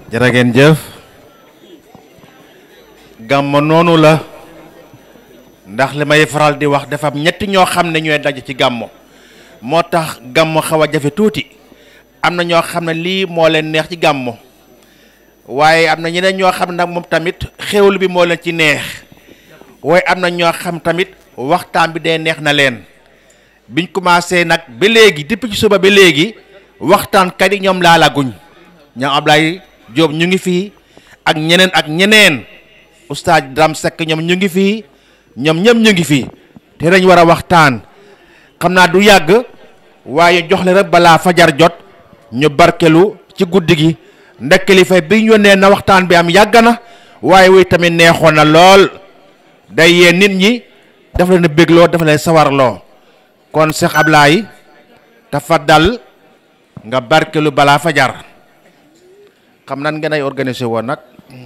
jërë ngeen jëf gàmmo noonu la ndax li may faral di wax dafa am ñetti ñoo xam ne ñooy daje ci gàmmo moo tax gàmmo xaw a jafe tuuti am na ñoo xam ne lii moo leen neex ci gàmmo waaye am na ñeneen ñoo xam ne nag moom tamit xéwlu bi moo leen ci neex waaye am na ñoo xam tamit waxtaan bi dee neex na leen biñ commencé nag ba léegi depuis ci suba ba léegi waxtaankat yi ñoom laalaguñ ñoom Ablaye Diop ñu ngi fii ak ñeneen ak ñeneen oustaz Dram Seck ñoom ñu ngi fii ñoom ñëpp ñu ngi fii te dañ war a waxtaan xam naa du yàgg waaye jox le rek balaa fajar jot ñu barkelu ci guddi gi ndax kilifa bi ñu yónnee na waxtaan bi am yàgg na waaye wuy tamit neexoon na lool day yee nit ñi dafa leen a bégloo dafa leen sawarloo kon Cheikh Ablaye tafaddal nga barkelu balaa fajar xam nan ngeen ay organisé woon nag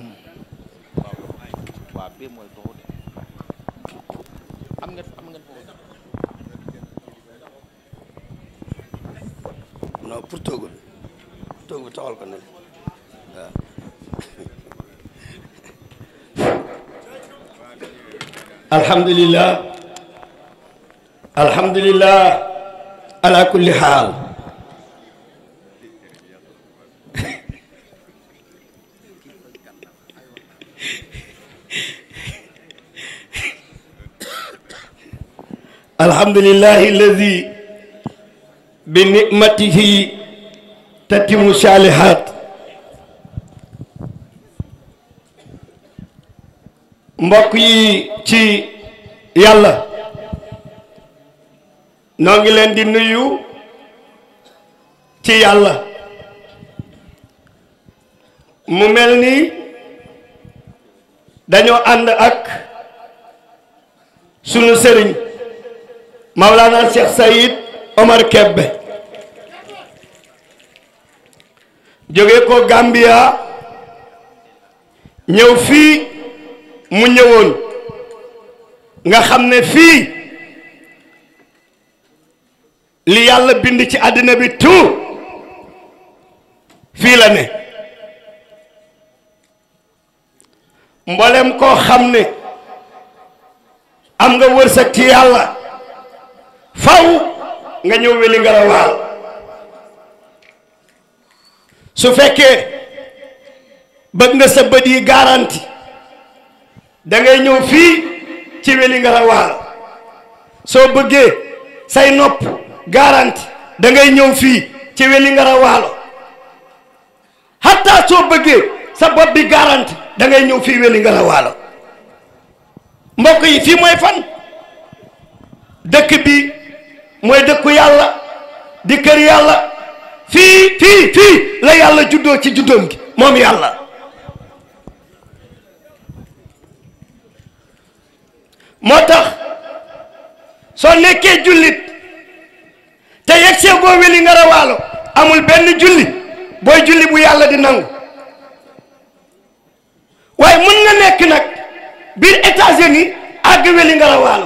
non pour toogu bi toogu bi taxal ko ne waaw alhamdulillah alhamdulillah ala kulli xaal alhamdulillahi alladi bi nicmatihi tatimu saalihaat mbokk yi ci yàlla noo ngi leen di nuyu ci yàlla mu mel ni dañoo ànd ak sunu sëriñ Mawlana Cheikh Sayid Omar Kebbe jóge ko Gambia ñëw fii mu ñëwoon nga xam ne fii li yàlla bind ci àddina bi tout fii la ne mboolem koo xam ne am nga wërsëg ci yàlla faw nga ñëw weli ngarawaal su fekkee bëgg nga sa bët yi garanti da ngay ñëw fii ci weli ngarawaal soo bëggee say nopp garanti da ngay ñëw fii ci weli ngarawaalo hatta soo bëggee sa bopp bi garanti da ngay ñëw fii weli ngarawaalo mbokk yi fii mooy fan dëkk bi mooy dëkku yàlla di kër yàlla fii fii fii la yàlla juddoo ci juddoom gi moom yàlla moo tax soo nekkee jullit te yegg see boo weli nga rawaalo amul benn julli booy julli bu yàlla di nangu waaye mën nga nekk nag biir États-Unis àgg weli nga rawaalo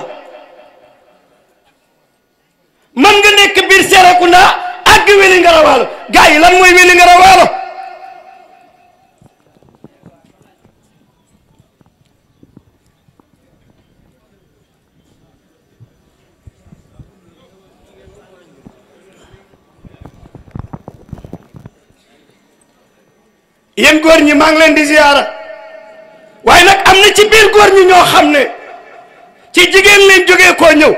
mën nga nekk biir Serekunda àgg weli nga rawaalo gars yi lan mooy weli nga rawaalo yéen góor ñi maa ngi leen di ziyaara waaye nag am na ci biir góor ñi ñoo xam ne ci jigéen leen jógee koo ñëw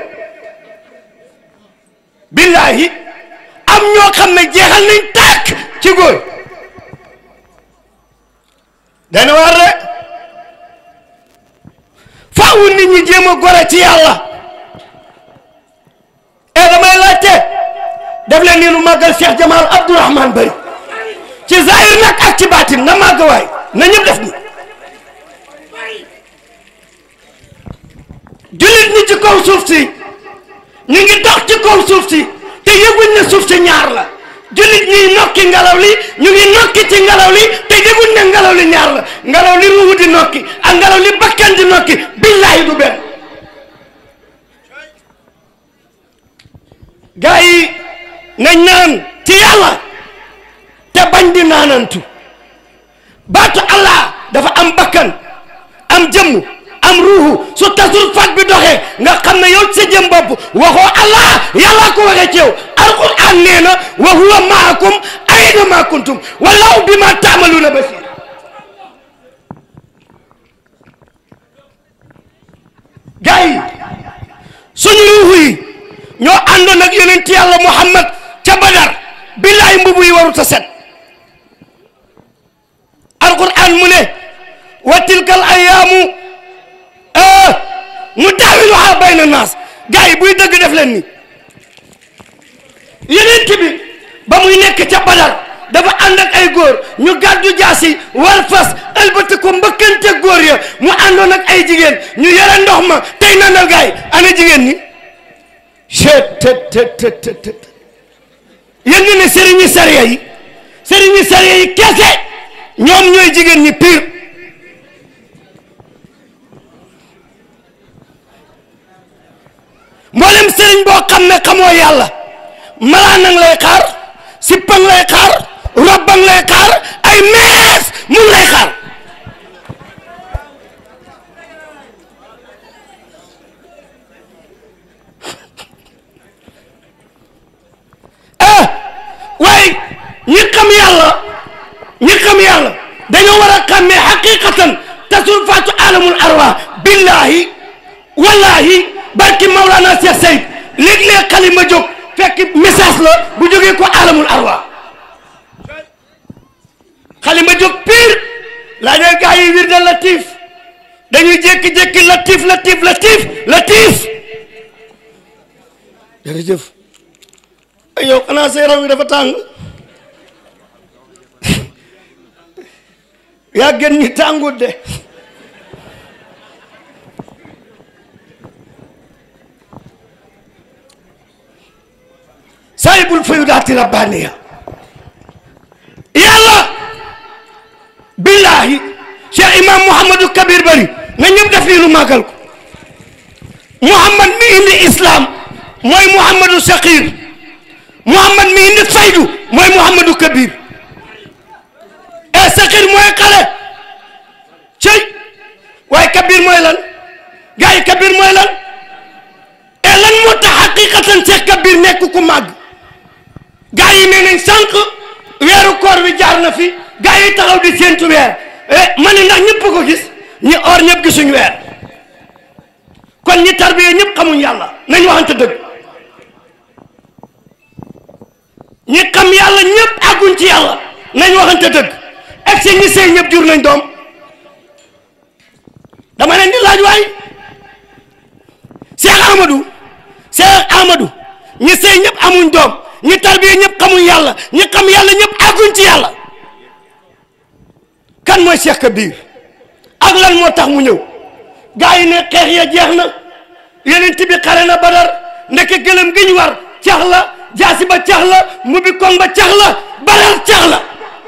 billaahi am ñoo xam ne jeexal nañ tàkk ci góor dana war de faawu nit ñi jéem a gore ci yàlla e damay laajte def leen nii nu màggal Cheikh Jamal Abdourahman Bari ci zahir nag ak ci baatin na màgg waay na ñëpp def ni jullit ñi ci kaw suuf si ñu ngi dox ci kaw suuf si te yëguñ ne suuf si ñaar la jullit ñiy nokki ngelaw li ñu ngi nokki ci ngelaw li te yëguñ ne ngelaw li ñaar la ngelaw li ruuhu di nokki ak ngelaw li bakkan di nokki billaahi du benn gaa yi nañ naan ci yàlla te bañ di naanantu baatu allah dafa am bakkan am jëmm am ruuxu su tasul fat bi doxee nga xam ne yow ci sa jëm bopp waxoo allah yàllaa ko waxee ci yow alquran nee na wa huwa maakum ayna ma kuntum wallahu bima taamaluuna basir gars yi suñu ruuxu yi ñoo àndoon ak yonent yàlla muhammad ca badar billaay mbubu yi warut a set alquran mu ne wa tilkal ayaamu mu daawiluha bayna naas gars yi buy dëgg def leen ni yonent bi ba muy nekk ca badar dafa ànd ak ay góor ñu gàddu jaasi war fas ëlbati ko mbëkkante góor ya mu àndoon ak ay jigéen ñu yore ndox ma tey nandal gars yi ana jigéen ñi chet tet tet tet tet tet yéen ñu ne sëriñi sariya yi sëriñi sariya yi kese ñoom ñooy jigéen ñi pire mboolem sëriñ boo xam ne xamoo yàlla malaanang lay xaar sippang lay xaar robbang lay xaar ay mees mun lay xaar ah waaye ñi xam yàlla ñi xam yàlla dañoo war a xàmmee xaqiqatan tasul faatu alamul arwa billahi wallahi barki Maulana Cheikh Seyd léeg-léeg xalima jóg fekk message la bu jógee ko alamul arwa xalima jóg pire laa ñooy gaa yi wir da latif dañuy jékki-jékki latif latif latif latif jërëjëf ay yow xanaa sa yaram wi dafa tàng yaa gën ñi tàngut de saahibul fayudaati rabbaniya yàlla billahi cheikh imam mouhamadou kabir bari na ñëpp def lii nu màggal ko mouhamad mi indi islam mooy mouhamadou saqir mouhamad mi indi faydu mooy mouhamadou kabir e saqir mooy xale cëy waaye kabir mooy lan gars yi kabir mooy lan e lan moo tax xaqiqatan cheikh kabir nekk ku màgg gaa yi nee nañ sànq weeru koor bi jaar na fi gaa yi taxaw di séentu weer ma ne ndax ñëpp ko gis ñi or ñëpp gisuñ weer kon ñi tarbiye ñëpp xamuñ yàlla nañ waxante dëgg ñi xam yàlla ñëpp àgguñ ci yàlla nañ waxante dëgg ak si ñi sëy ñëpp jur nañ doom dama leen di laaj waay Cheikh Amadou Cheikh Amadou ñi sëy ñëpp amuñ doom ñi tarbiye ñëpp xamuñ yàlla ñi xam yàlla ñëpp àgguñ ci yàlla kan mooy Cheikh Kabir ak lan moo tax mu ñëw gaa yi ne xeex ya jeex na yeneen bi xare na badar ndeke gëlëm gi ñu war cax la jaasi ba cax la mu bi koŋ ba cax la badar cax la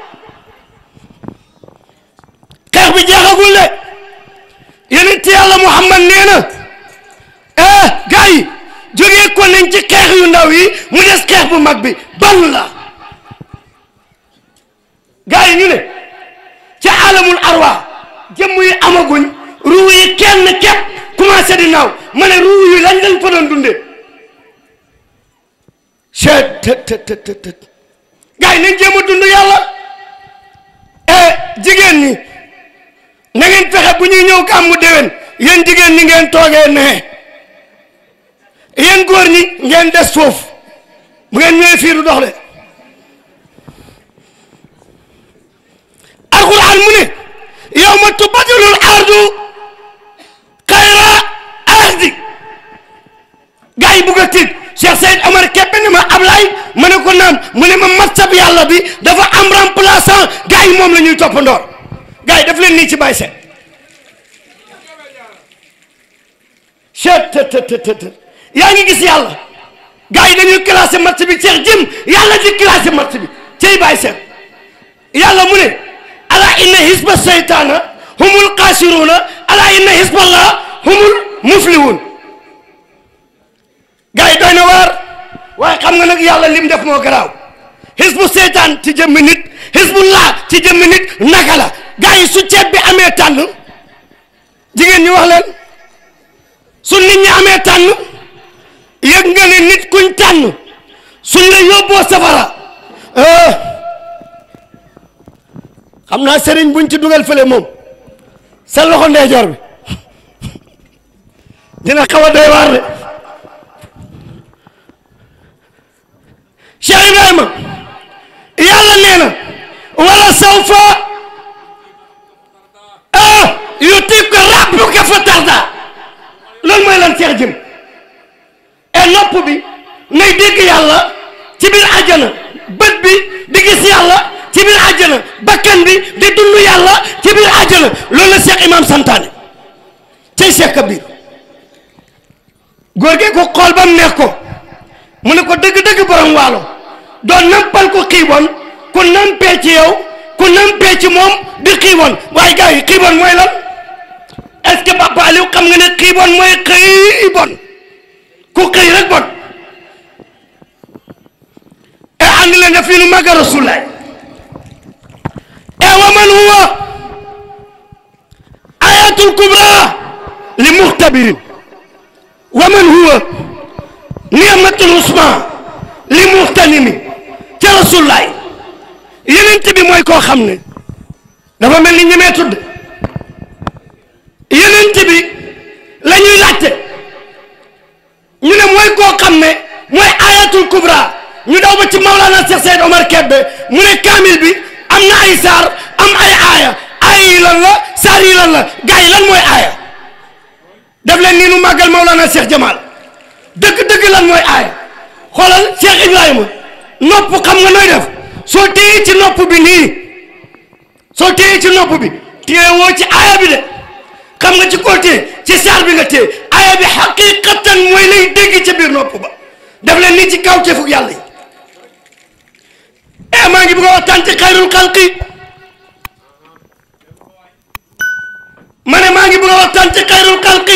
xeex bi jeexagul de yeneen yàlla Muhammad nee na eh gaa yi jógee ko nañ ci xeex yu ndaw yi mu des xeex bu mag bi ban la gaa yi ñu ne ca alamul arwa jëmm yi amaguñ ruu yi kenn képp commencé di naaw ma ne ruu yi lañ lañ fa doon dundee chet tët tët tët tët gaa yi nañ jéem a dund yàlla e jigéen ñi na ngeen fexe bu ñuy ñëw gàmmu déwén yéen jigéen ñi ngeen toogee nee yéen góor ñi ngeen des foofu bu ngeen ñëwee fii du dox de alquran mu ne yawma tubadalul ardu xayra ardi gars yi bugg a tiit Cheikh Seyd Omar képp ne ma Ablaye ma ne ko naam mu ne ma matsab yàlla bi dafa am remplaçant gars yi moom la ñuy toppandoor gars yi daf leen nii ci bàyyi seet chet tt yaa ngi gis yàlla gars yi dañuy classé match bi Cheikh jëm yàlla di classé match bi cey bàyyi seet yàlla mu ne ala inna hisba seytaana humul xaasiruuna ala inna hisballah humul muflihun gars yi doy na waar waaye xam nga nag yàlla lim def moo garaaw hisbu seytaan ci jëmmi nit hisbullah ci jëmmi nit naka la gaa yi su ceeb bi amee tànn jigéen ñi wax leen su nit ñi amee tànn yëg nga ne nit kuñ tànn suñ la yóbboo safara ah xam naa sëriñ buñ ci dugal fële moom sa loxo ndeyjoor bi dina xaw a doy waar de Cheikh Ibrahima yàlla nee na wala sawfa ah yutika rabbuka fa tarda loolu mooy lan Cheikh jëm et nopp bi nay dégg yàlla ci biir àjjana bët bi di gis yàlla ci biir àjjana bakkan bi di dund yàlla ci biir àjjana loolu la Cheikh Imam santaane cay Cheikh Kabir góor gi ko xool ba mu neex ko mu ne ko dëgg-dëgg borom waalo doo nampal ko xiiboon ku nampee ci yow ku nampee ci moom di xiiboon waaye gars yi xiiboon mooy lan est-ce que Papa Aliou xam nga ne xiiboon mooy xiiboon ku xëy rek bon e andi leen def fii nu màgga rasulaay e wa man huwa ayatul kubra li muxtabirin wa man huwa ni'matul usma li muxtanimi ca rasulaay yenent bi mooy koo xam ne dafa mel ni ñemee tudd yenent bi la ñuy laajte ñu ne mooy koo xam ne mooy ayatul kubra ñu daw ba ci Maulana Cheikh Seyd Omar Kebbe mu ne kaamil bi am na ay saar am ay aaya aaya yi lan la saar yi lan la gars yi lan mooy aaya def leen nii nu màggal Maulana Cheikh Jamal dëgg-dëgg lan mooy aaya xoolal Cheikh Ibrahima nopp xam nga nooy def soo téye ci nopp bi nii soo téye ci nopp bi téye woo ci aaya bi de xam nga ci koo téye ci saar bi nga téye aaya bi xaqiqatan mooy lay dégg ci biir nopp ba def leen nii ci kaw teefug yàlla yi e maa ngi bëgg a waxtaan ci xayrul xalqi ma ne maa ngi bëgg a waxtaan ci xayrul xalqi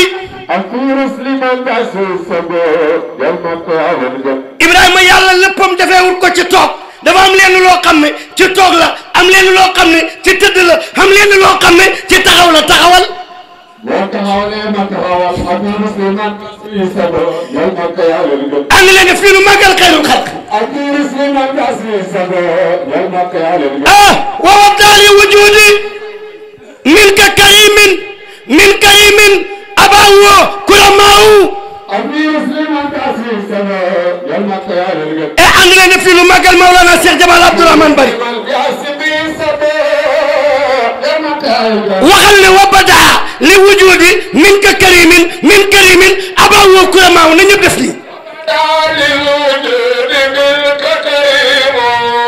Ibrahima yàlla léppam defeewul ko ci toog dafa am lenn loo xam ne ci toog la am lenn loo xam ne ci tëdd la am lenn loo xam ne ci taxaw la taxawal boo taxawalee ma taxawal ak musliman suy sabo yow ma ko yàlla lu gën. ànd leen ne fii nu màggal xayrul xalq ak musliman ka suy sabo yow ma ko yàlla lu gën. ah wa wabdaali wujudi min ka karimin min karimin abawo kuramaawu ak musliman ka suy sabo yow ma ko yàlla lu gën. e ànd leen ne fii nu màggal Maulana Cheikh Jamal Abdourahmane Bari man ka suy sabo yow ma ko yàlla lu gën. waxal ne wabada li wujudi min ka karimin min karimin abawo kuramaawu na ñëpp def lii دار الوجود منك كريم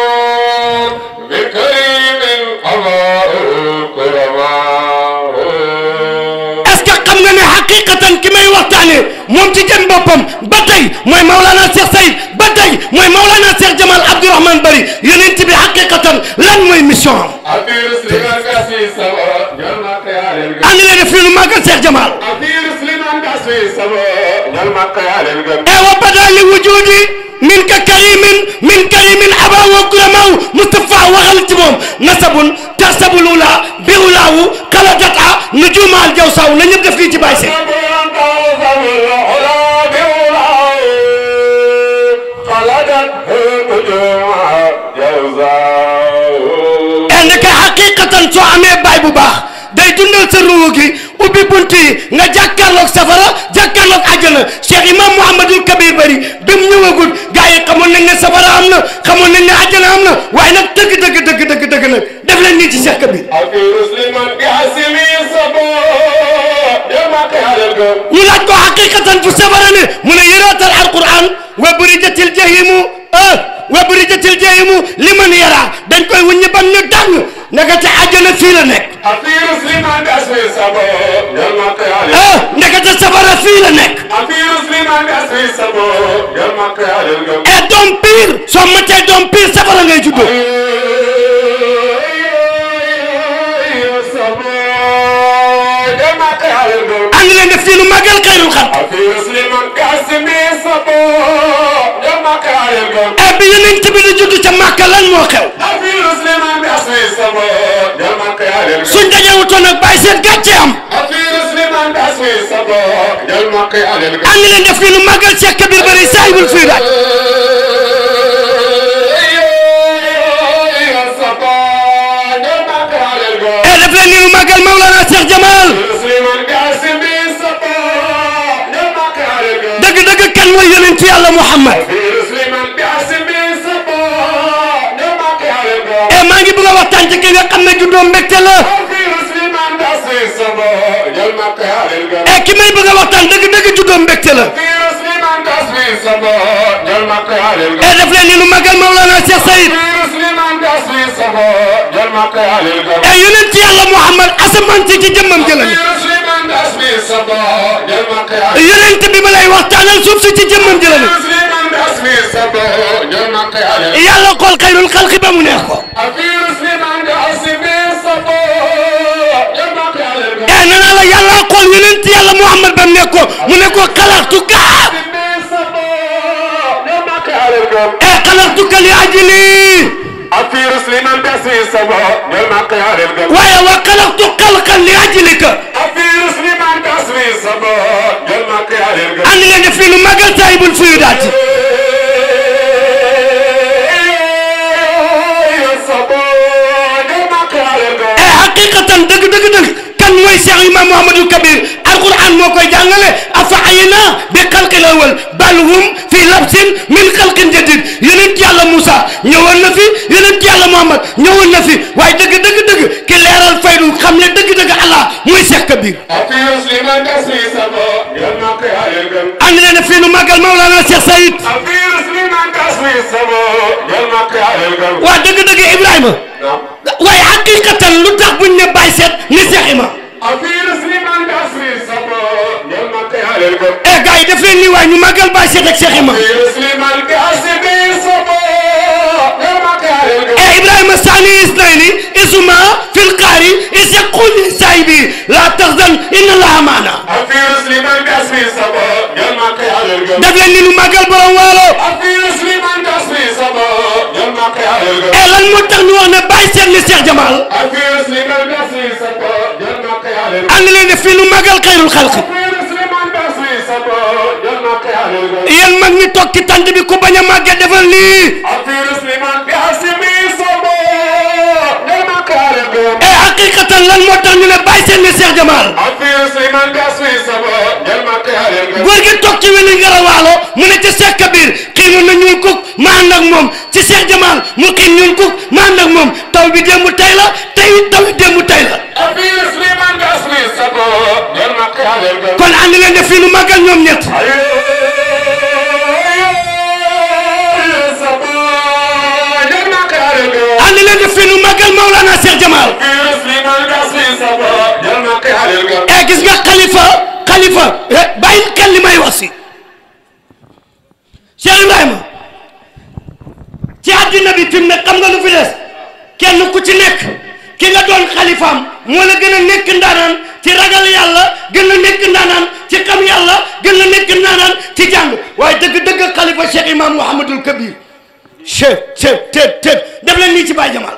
بكريم الله كرماء est-ce que xam nga ne xaqiqatan ki may waxtaane moom ci jëm boppam ba tey mooy Maulana Cheikh Sayid ba tey mooy Maulana Cheikh Jamal Abdourahmane Bari yonent bi xaqiqatan lan mooy mission am أبير سليمان كاسي سوا يلما كيال ànd leen ne fii nu màggal Cheikh Jamal أبير سليمان كاسي سوا يلما كيال e wa bada li wujudi min ka karimin min karimin aba wa kuramaw Moustapha waxal ci moom nasabun tasabul ula bi ulaawu xaladata nujumaal jawsaw na ñëpp def lii ci bàyyi seen e ndeke xaqiqatan soo amee baay bu baax day dundal sa ruuhu gi ubbi bunt yi nga jàkkaarloog safara jàkkaarloog àjjana Cheikh Imam Mouhamadul Kabir Bari bi mu ñëwagul gars yi xamoon nañ ne safara am na xamoon nañ ne àjjana am na waaye nag dëgg dëgg dëgg dëgg dëgg nag def leen nii ci Cheikh Kabir ñu laaj ko xaqiqatan fu safara ne mu ne yëraatal alquran wa burijatil jahimu ah wa burijatil jahimu liman yara dañ koy wuññi ban ñu dàng ndekete àjjana fii la nekk ah ndekete safara fii la nekk et doom pire soo matee doom pire safara ngay juddoo ànd leen def fii nu màggal xayrul xalq et bi yonent bi di judd ca Màkka lan moo xew suñ dajewutoon nag bàyyi seen gàcce am ànd leen def ni nu màggal Cheikh Kabir Bari saahibul fii daal e def leen ni nu màggal Mawlana Cheikh Jamal dëgg-dëgg kan mooy yonent yàlla Muhammad e maa ngi bëgg a waxtaan ci ki nga xam ne juddoo mbégte la e ki may bëgg a waxtaan dëgg-dëgg juddoo mbégte la e def leen ni nu màggal Mawlana Cheikh Sayid e yonent yàlla Muhammad asamaan si ci jëmmam jëlami yonent bi ma lay waxtaanal suuf si ci jëmmam jëlami yàlla xool xayrul xalqi ba mu neex ko e nee naa la yàlla xool yonent yàlla Muhammad ba mu neex ko mu ne ko xalaxtu kaa e xalaxtu ka li ajli waaye wa xalaxtu xalqan li ajlika andi leen def fii nu magal saahibul fuyudaati e haqiqatan dëgg dëgg dëgg kan mooy Cheikh Imam Mouhamadul Kabir alquran moo koy jàngale afa ayna bi xalqil awal bal hum fi labsin min xalqin jadid yonent yàlla Moussa ñëwoon na fi yonent yàlla Muhammad ñëwoon na fi waaye dëgg dëgg dëgg ki leeral faydu xam ne dëgg dëgg Allah mooy Cheikh Kabir ànd leen fii nu màggal Mawlana Cheikh Sayid waa dëgg dëgg Ibrahima waaye haqiqatan lu tax buñ ne bàyyi seet ni Cheikh Imam eh gars yi def leen nii waaye ñu màggal bàyyi seet ak Cheikh Imam eh Ibrahima Sani Isnaini isuma fil qaari is yaqul li saahibi la tahzan inna allaha maana def leen ni nu màggal borom waalo eh lan moo tax ñu wax ne bàyyi seet ni Cheikh Jamal ànd leen def fii nu màggal xayrul xalqi yéen mag ñi toog ci tant bi ku bañ a màgge defal lii eh haqiqatan lan moo tax ñu ne bàyyi seet ni Cheikh Jamal góor gi toog ci weli ngarawaalo mu ne ci Cheikh Kabir xiinoon na ñuul kuk ma ànd ak moom ci Cheikh Jamal mu xiin ñuul kuk ma ànd ak moom taw bi démb tey la tey taw bi démb tey la kon ànd leen def fii nu màggal ñoom ñett ànd leen def fii nu màggal Maulana Cheikh Jamal eh gis nga xalifa xalifa bàyyi xel li may wax si Cheikh Ibrahima ci àddina bi fi mu ne xam nga lu fi des kenn ku ci nekk ki nga doon xalifaam moo la gën a nekk ndaanaan ci ragal yàlla gën a nekk ndaanaan ci xam yàlla gën a nekk ndaanaan ci jàng waaye dëgg-dëgg xalifa Cheikh Imam Mouhamadul Kabir chef chef tet tet def leen nii ci Baye Jamal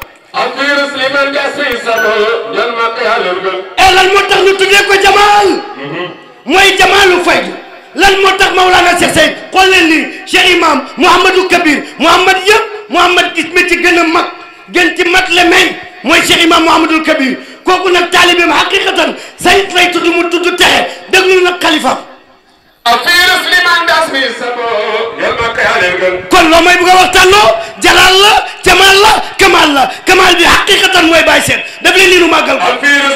e lan moo tax ñu tuddee ko Jamal mooy Jamalu Faydu lan moo tax Maulana Cheikh Seyd xool leen lii Cheikh Imam Mouhamadou Kabir Mouhamad yëpp Mouhamad gis mi ci gën a mag gën ci mat le may mooy Cheikh Imam Mouhamadul Kabir kooku nag taalibeem haqiqatan sayit lay tudd mu tudd texe déglu nag xalifaam kon loo may bëgg a waxtaanoo jalaal la jamaal la kamaal la kamaal bi haqiqatan mooy bàyyi seet daf leen nii nu màggal ko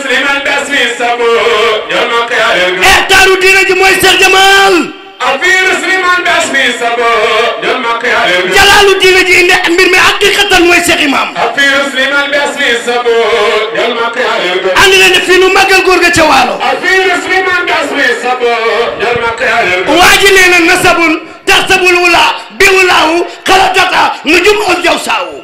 e taaru diina ji mooy Cheikh Jamal jalaalu diina ji indi mbir mi haqiqatan mooy Cheikh Imam andi leen fii nu màggal góor ga ca waalo waa ji nee na nasabun taxsabul wula bi wulaawu xalatata nujum ol jaw saawu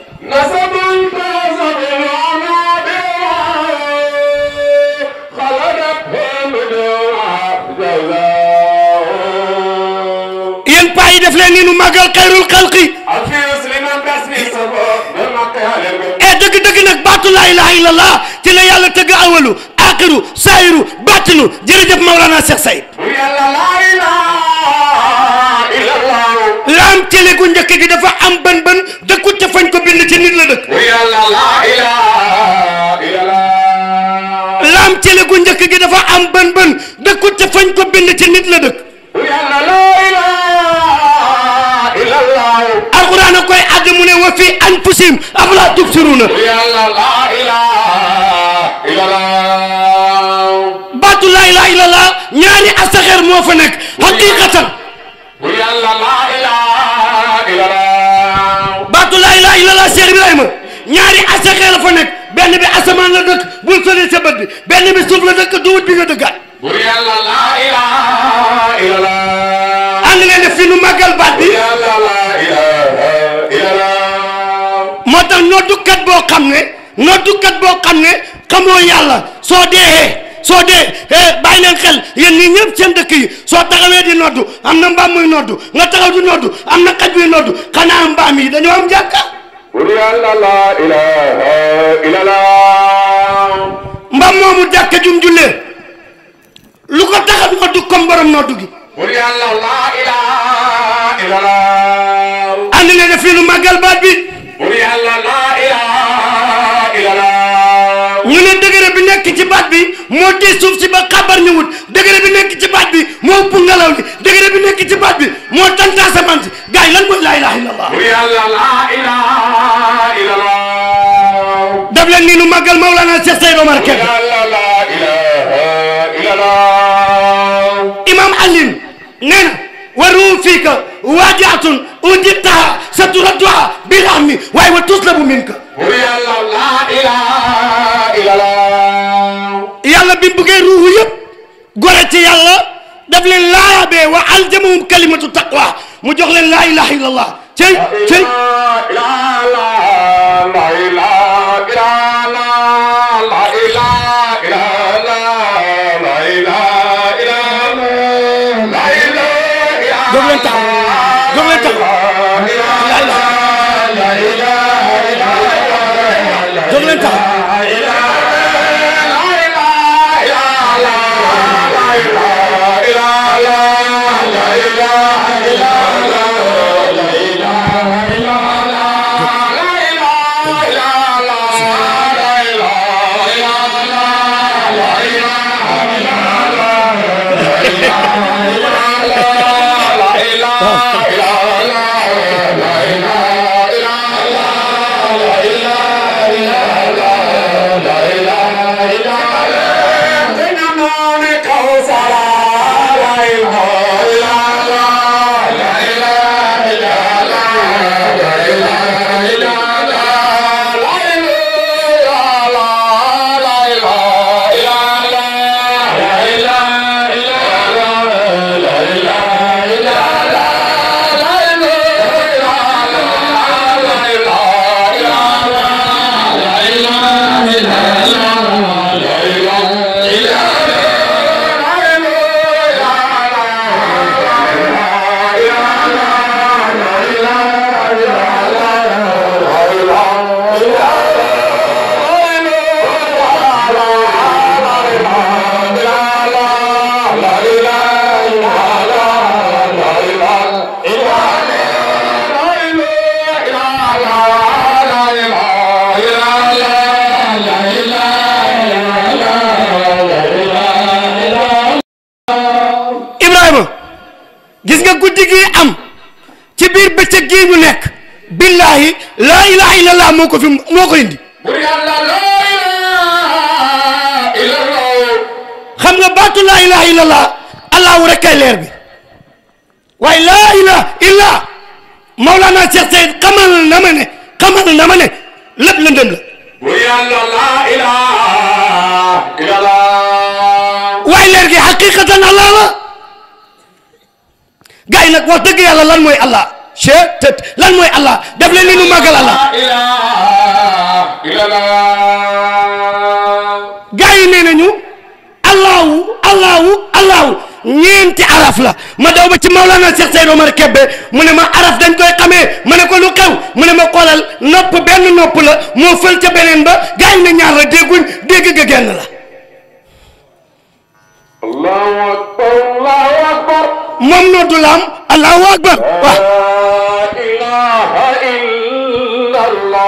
yéen paa yi def leen ni nu màggal xayrul xalqi e dëgg dëgg nag baatu laa ilaha illallah ci la la yàlla tëgg awalu axiru saayiru bàttinu jërëjëf Maulana Cheikh Sayid bur yàlla laa ilaaha illallah laam télé gu njëkk gi dafa am bën bën dëkkut ca fañ ko bind ci nit la dëkk bur yàlla laa ilaaha illallah laam télé gu njëkk gi dafa am bën bën dëkkut ca fañ ko bind ci nit la dëkk bur yàlla laa ilaaha illallah alquran a koy àdd mu ne wa fi anfusihim afalaa tubsiruuna bur yàlla laa ilaaha illallah baatu laa ilaaha illallah ñaari asaxeer moo fa nekk haqiqatan bur yàlla laa ilaaha illallah baatu laa ilaaha illallah Cheikh Ibrahima ñaari asaxeer la fa nekk benn bi asamaan la dëkk bul sori sa bët bi benn bi suuf la dëkk duwut bi nga dëkkaat bur yàlla laa ilaaha illallah ànd leen def fi nu màggal baat bi yàlla laa ilaaha illallah moo tax noddukat boo xam ne noddukat boo xam ne xamoo yàlla soo dee soo dee eh bàyyi leen xel yéen ñii ñëpp seen dëkk yi soo taxawee di noddu am na mbaam muy noddu nga taxaw di noddu am na xaj buy noddu xanaa mbaam yi dañoo am jàkka bur yàlla laa ilaaha illallah mbaam moomu jàkka jum jullee lu ko tax a noddu comme borom noddu gi bur yàlla laa ilaaha illallah ànd leen def fi nu màggal baat bi bur yàlla laa ilaaha illallah ñu ne dëgëre bi nekk ci baat bi moo tee suuf si ba xabar ñu wut dëgëre bi nekk ci baat bi moo ëpp ngelaw li dëgëre bi nekk ci baat bi moo tanta asamaan si gars yi lan mooy laa ilaha illallah bur yàlla laa ilaaha illallah daf leen nii nu màggal Maulana Cheikh Seydou Omar bur Kébé yàlla laa ilaaha illallah imam Alioune nee na wa ruum fiika waajaatun ujibtaha sa turadduha bil ammi waaye wa tuslabu minka bur yàlla laa ilaaha illallah yàlla bi mu buggee ruuhu yëpp gore ci yàlla daf leen laayabee wa aljamahum kalimatu taqwa mu jox leen laa ilaha illallah cey cey jóg leen taxaw jóg leen taxaw jóg leen taxaw Ibrahima gis nga guddi gi am ci biir bëccëg gii ñu nekk billahi laa ilaha illallah moo ko fi moo ko indi xam nga baatu laa ilaha illallah allahu rek kay leer bi waaye laa ilaha illa Maulana Cheikh Seyd xamal na ma ne xamal na ma ne lépp lëndëm la waaye leer gi xaqiqatan allah la gars yi nag wax dëgg yàlla lan mooy allah che tët lan mooy allah def leen ni nu màggal allah gars yi nee nañu allahu allahu allahu ñeenti araf la ma daw ba ci Maulana Cheikh Seydou Omar Kébé mu ne ma araf dañ koy xamee ma ne ko lu xew mu ne ma xoolal nopp benn nopp la moo fël ca beneen ba gars yi ne ñaar la dégguñ dégg ga genn la الله أكبر الله أكبر moom noddu la am allahu akbar waaw لا إله إلا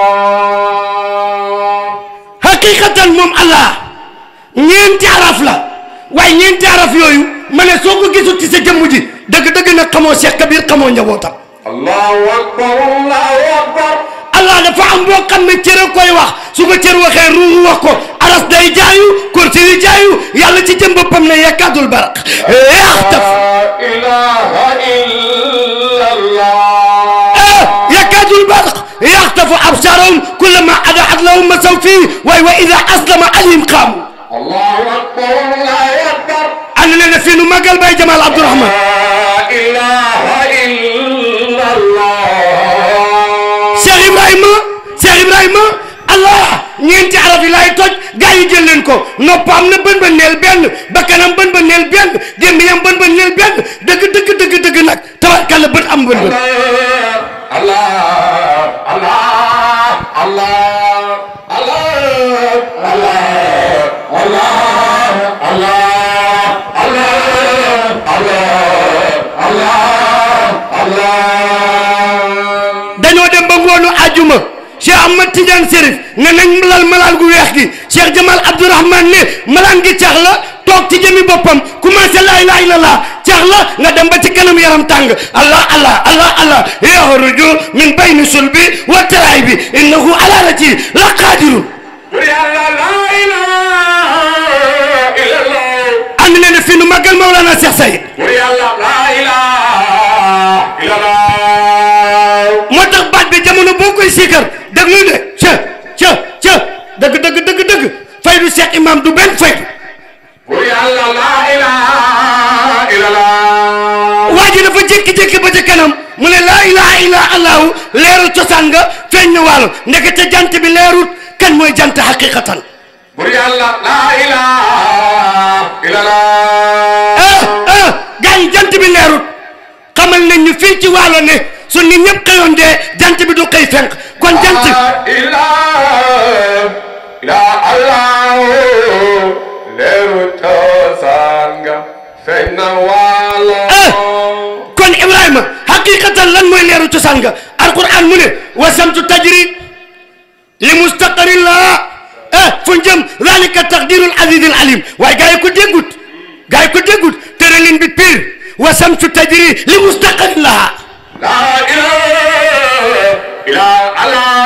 الله haqiqatan moom allah ñeenti araf la waaye ñeenti araf yooyu ma ne soo ko gisul ci sa jëmm ji dëgg-dëgg nag xamoo Cheikh Kabir xamoo njabootam الله أكبر الله أكبر allah dafa am boo xam ne cër a koy wax su ko cër waxee ruuxu wax ko aras day jaayu kursi yi jaayu yàlla ci jëm boppam ne yakkaadul baraq yaxtaf لا إله إلا الله yakkaadul baraq yaxtafu absaarahum kullama adaat lahum masaw fii waaye wa ida aslama alayhim qaamu الله أكبر الله أكبر ànd leen ne fii nu màggal bay Jamal Abdourahman لا إله إلا الله Cheikh Ibrahima Cheikh Ibrahima allah ñeenti araf yi laay toj gaa yi jël leen ko noppam na bën ba neel benn bakkanam bën ba neel benn gémmiñam bën ba neel benn dëgg dëgg dëgg dëgg nag tabarkàlla bët am bën bën الله الله الله الله الله الله الله الله الله dañoo dem ba ngoonu ajuma Cheikh Ahmad Tidiane Serif ne nañ lal malaan gu weex gi Cheikh Jamal Abdourahman ne malaan gi cax la toog ci jëmi boppam commencé laa ilaaha illallah cax la nga dem ba ci kanam yaram tàng allah allah allah allah yaxruju min bayni sulbi wa taraybi innahu ala rati la qadirun يلا لا إله إلا الله ànd leen ne fii nu màggal Mawlana Cheikh Sayid يلا لا إله إلا الله moo tax baat bi jamono boo koy siikar déglu de ca ca ca dëgg dëgg dëgg dëgg faydu Cheikh Imam du benn faydu يلا لا إله إلا الله waa ji dafa jékki-jékki ba ca kanam mu ne laa ilaha illa allahu leeru cosaan nga feeñ na wàllu ndekete jant bi leerut kan mooy jant xaqiqatan يلا لا إله إلا الله ah ah gars yi jant bi leerut xamal nañ ñu fii ci wàllu ne su nit ñëpp xëyoon dee jant bi du xëy fenk kon jant لا إله إلا الله leeru cosaan nga feeñ na waalo kon Ibrahima xaqiqatan lan mooy leeru cosaan nga alquran mu ne wa samtu tajri li mustaqarin laha ah fu jëm zalika taqdirul azizil alim waaye gars yi ko déggut gars yi ko déggut tëralin bi pire wa samtu tajri li mustaqarin laha la ilaha illa allah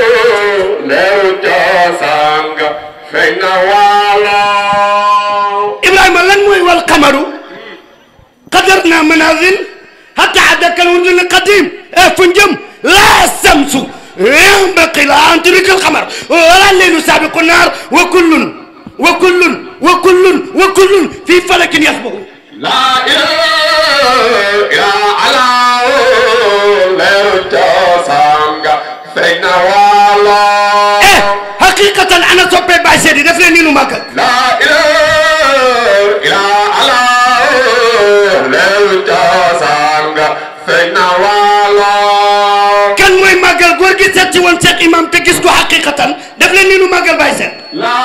leeru cosaan nga feeñ na waalo Ibrahima lan mooy wal qamaru qadarna manazil hatta adaka alwurdul qadim ah fu jëm la samsu ينبغي لها أن تدرك القمر ولا الليل سابق النهار وكل وكل وكل وكل في فلك يسبح la ilaha illa allah leeru cosaan nga feeñ na waalo eh حقيقة أنا صبي باي سيدي دفل نينو ماكل la ilaha illa allah leeru cosaan nga feeñ na waalo كان موي ماكل غور جي سيت وون شيخ إمام تكيس كو حقيقة دفل نينو ماكل باي سيد la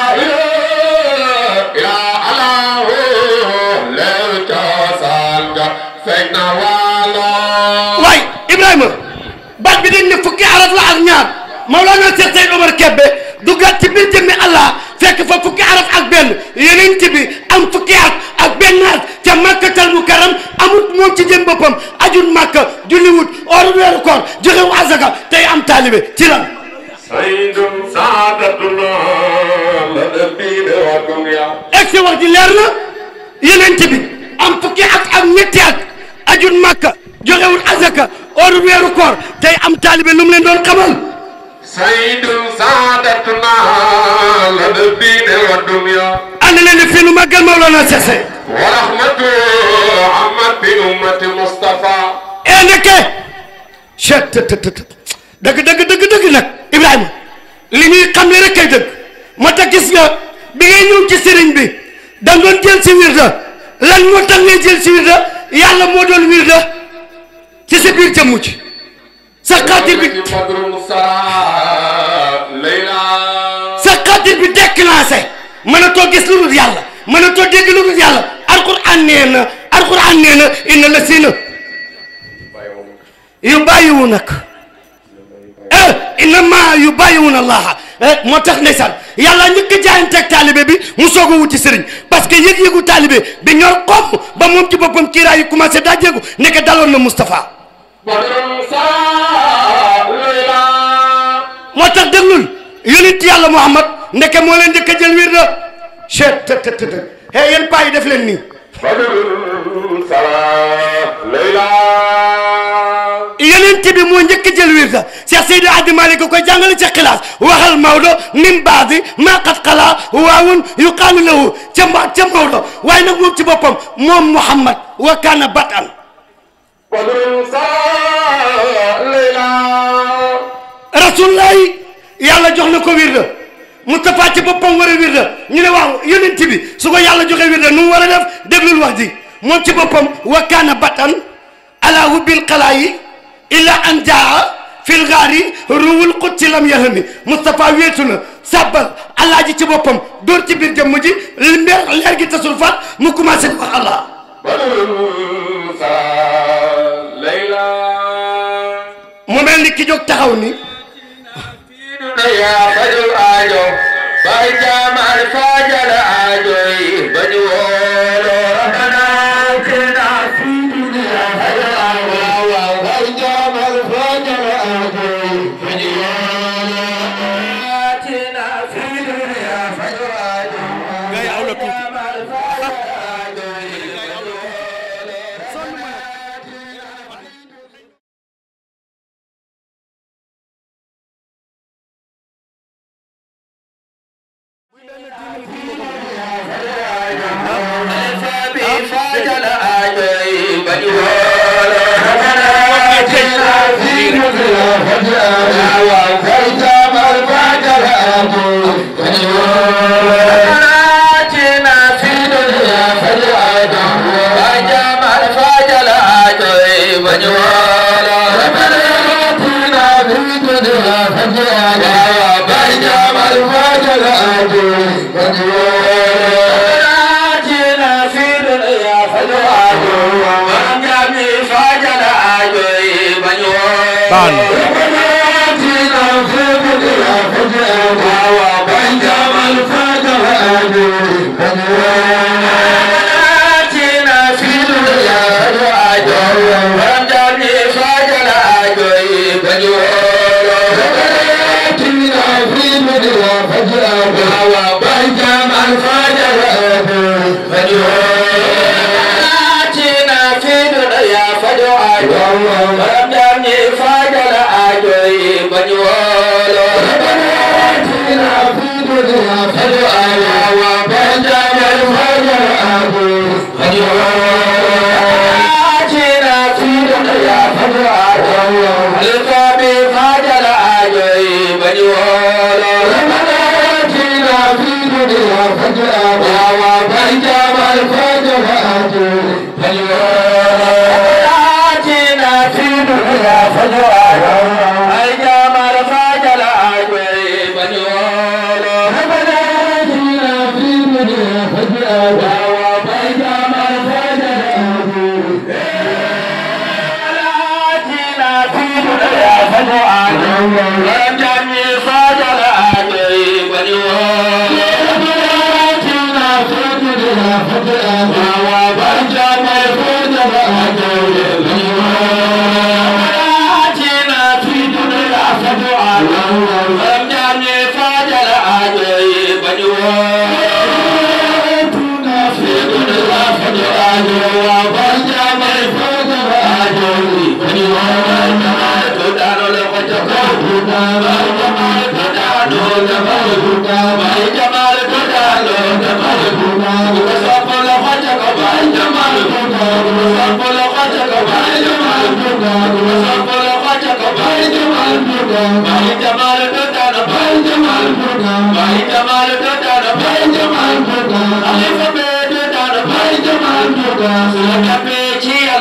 ilaha illa allah leeru cosaan nga feeñ na waalo واي إبراهيم بعد بدين نفكي عرف لا أغنيار مولانا شيخ سيد عمر كبه دوغات ci bir jëmmi Allah fekk fa fukki araf ak benn yeneen bi am fukki at ak benn at ca makkatal mukarram amut moom ci jëm boppam ajul makka julliwut or weeru koor joxewu azaka tey am taalibe ci lan سيد سعادتنا لدى الدين والدنيا egg si wax ji leer na yeneen bi am fukki at ak ñetti at ajul makka joxewul azaka or weeru koor tey am taalibe lu mu leen doon xamal سيد سعادتنا لدى الدين والدنيا ànd leen ne fii nu màggal Mawlana Cheikh Seye ورحمة عمت بأمة مصطفى ee nekke chet të të të dëgg dëgg dëgg dëgg nag Ibrahima li ñuy xam ne rek kay dëgg moo tax gis nga bi ngay ñëw ci sëriñ bi da nga doon jël si wirda lan moo tax ngay jël si wirda yàlla moo doon wirda ci sa biir jëmm ci sa xaatir bi sa xaatir bi déclenché mën a too gis lu dul yàlla mën a too dégg lu dul yàlla alquran nee na alquran nee na inna la sina yu bàyyiwu nag eh innama yu bàyyiwuna allaha eh moo tax ndeysaan yàlla njëkk a jaayanteeg taalibe bi mu soog a wuti sëriñ parce que yëg-yëgu taalibe bi ñor xomm ba moom ci boppam kiiraay yi commencé daa jéegu nekk daloon na Moustapha moo tax déglul yonent yàlla Muhammad ndeke moo leen njëkk a jël wir na chet të të të të hey yéen paa yi def leen nii yonent bi moo njëkk a jël wir da Cheikh Seydi Hadji Malick ko koy jàngale ci xilaas waxal Maodo min baadi maa qad xalaa waawun yuqaalu lahu ca ma ca Maodo waaye nag moom ci boppam moom Muhammad wa kaana batan rasulullahi yàlla jox na ko wirda Moustapha ci boppam war a wirda ñu ne waaw yonent bi su ko yàlla joxe wirda nu mu war a def déglul wax ji moom ci boppam wa kaana batan ala hubbil xalaayi illa an jaa fil gaari ruwul qudsi lam yahami Moustapha wéetu na sàbbal alaaji ci boppam dóor ci biir jëmm ji leer leer gi tasul faat mu commencé di wax allah mu mel ni ki jóg taxaw ni yaa fajul aajo bay jaamal faajal aajo yi bañu woolo rabbana atina fi dunya fajal aajo waaw bay jaamal faajal aajo yi bañu woolo atina fi dunya fajal aajo ngay aw la tuuti jaamal faajal aajo yi bañu woolo faajal aajo yi bañu woolo rabbana atina fi dunya fajal aajo waaw bay jaamal faajal aajo yi bañu woolo atina fi dunya fajal aajo bay jaamal faajal aajo yi bañu woolo rabbana atina fi dunya fajal aajo bay jaamal faajal aajo yi bañu woolo atina fi dunya fajal aajo waram jaami faajal aajo yi bañu woolo baan Jamal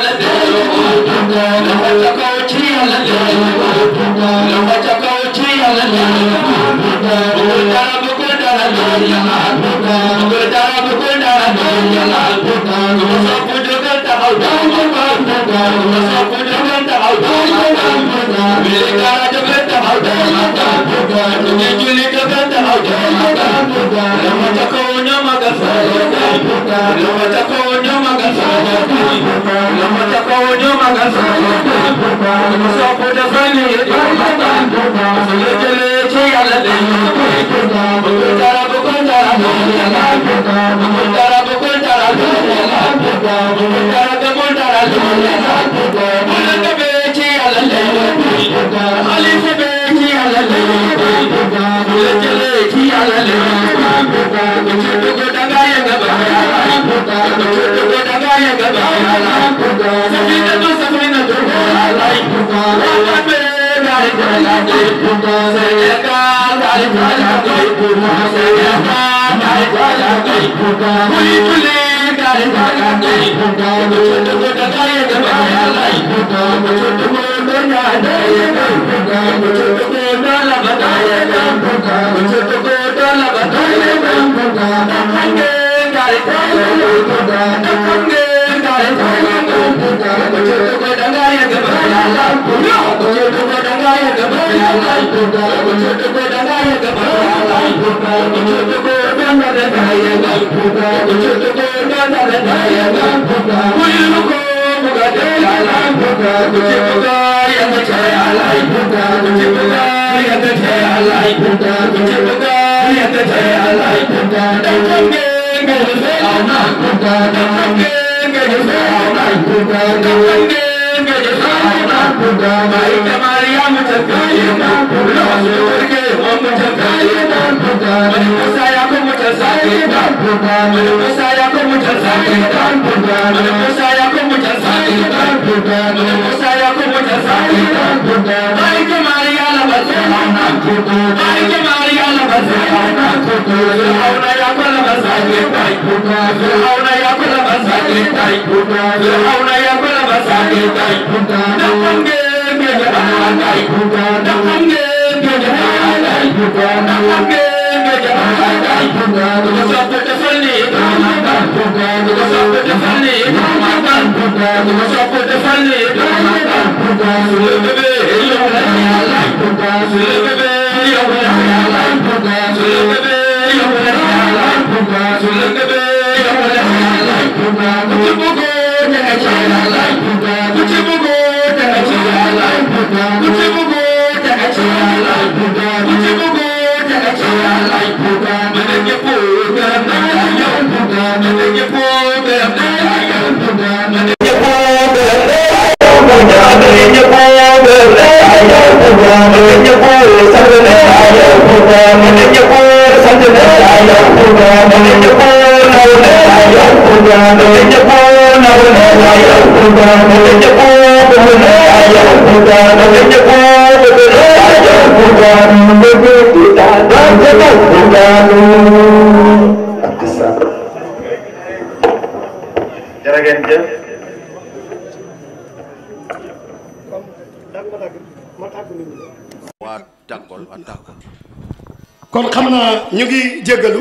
kon xam naa ñu ngi jéggalu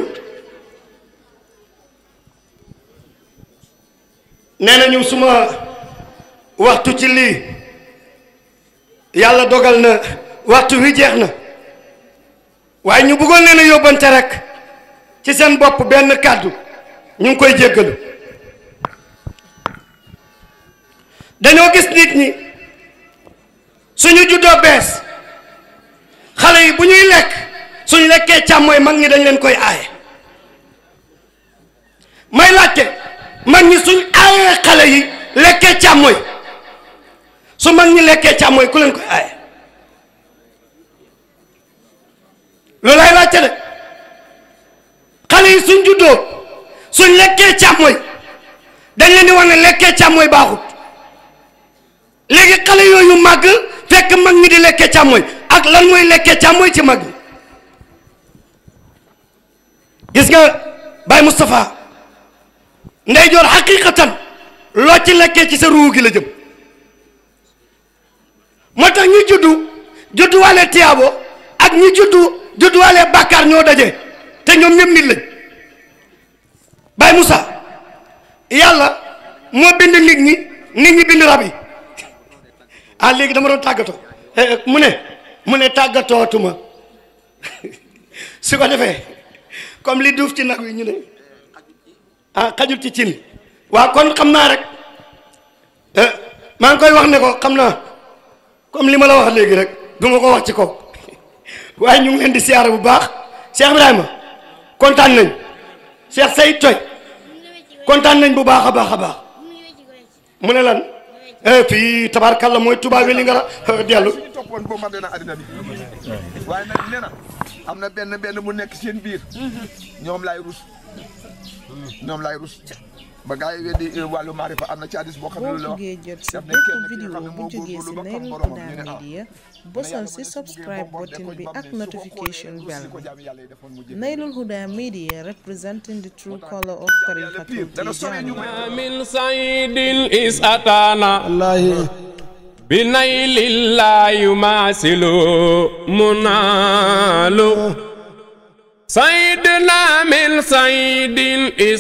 nee nañu suma waxtu ci lii yàlla dogal na waxtu wi jeex na waaye ñu bëggoon leen a yóbbante rek ci seen bopp benn kàddu ñu ngi koy jéggalu dañoo gis nit ñi suñu juddoo bees xale yi bu ñuy lekk suñ lekkee càmmooy mag ñi dañ leen koy aaye may laajte mag ñi suñ aayee xale yi lekkee càmmooy su mag ñi lekkee càmmooy ku leen koy aaye loolu ay laajte de xale yi suñ juddoo suñ lekkee càmmooy dañ leen di wax ne lekkee càmmooy baaxut léegi xale yooyu màgg fekk mag ñi di lekkee càmmooy ak lan mooy lekkee càmmooy ci mag ñi gis nga Baye Moustapha ndeyjoor xaqiqatan loo ci lekkee ci sa ruu gi la jëm moo tax ñu juddu judduwaale tiyaabo ak ñi juddu judduwaale bàkkaar ñoo daje te ñoom ñëpp nit lañ Baye Moussa yàlla moo bind nit ñi nit ñi bind rab yi ah léegi dama doon tàggatoo Eh, mu ne mu ne tàggatootuma su ko defee comme li duuf ci nag wi ñu ne ah xajul ci cin waaw kon xam naa rek eh, maa ngi koy wax ne ko xam naa comme li ma la wax léegi rek du ma ko wax ci kaw waaye ñu ngi leen di siyaare bu baax Cheikh Ibrahima kontaan nañ Cheikh Seydou Toy kontaan nañ bu baax a baax a baax mu ne lan eh, fii tabaarkalla mooy tubaab yi li nga ra dellu ñu toppoon boo mën na àddina bi waaye nag nee na am na benn benn mu nekk seen biir ñoom laay rus ñoom laay rus ba gars yi weddi wàllu maarifa am na ci hadis boo xam ne boo loolu la wax buggee jot sa def na bépp kenn ki nga vidéo xam ne bu moo jógee góorgóorlu si ba xam Nail boromam Huda ñu ne ah Media mais bosal yàlla si mu ne su buggee subscribe boppam button dekkoñ bi ba ak mu ne su ko notification xoolee bell rus li ko bi jaam yàlla yi defoon mu jëf Nailul Huda Media representing the true color of Tariqatul dana sori ñu Tijani من سعيد إذ أتانا بنيل الله يماثل منال سيدنا من سعيد إذ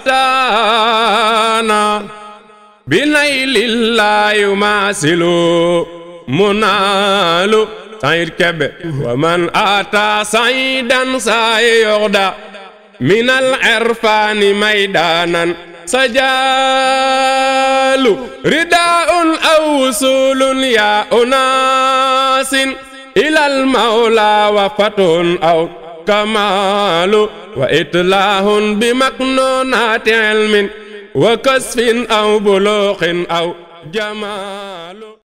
أتانا بنيل الله يماثل منال سعيد كبه ومن أتى سعيدا سيغدى من العرفان ميدانا سجال رداء أو وصول يا أناس إلى المولى وفتح أو كمال وإتلاه بمكنونات علم وكسف أو بلوغ أو جمال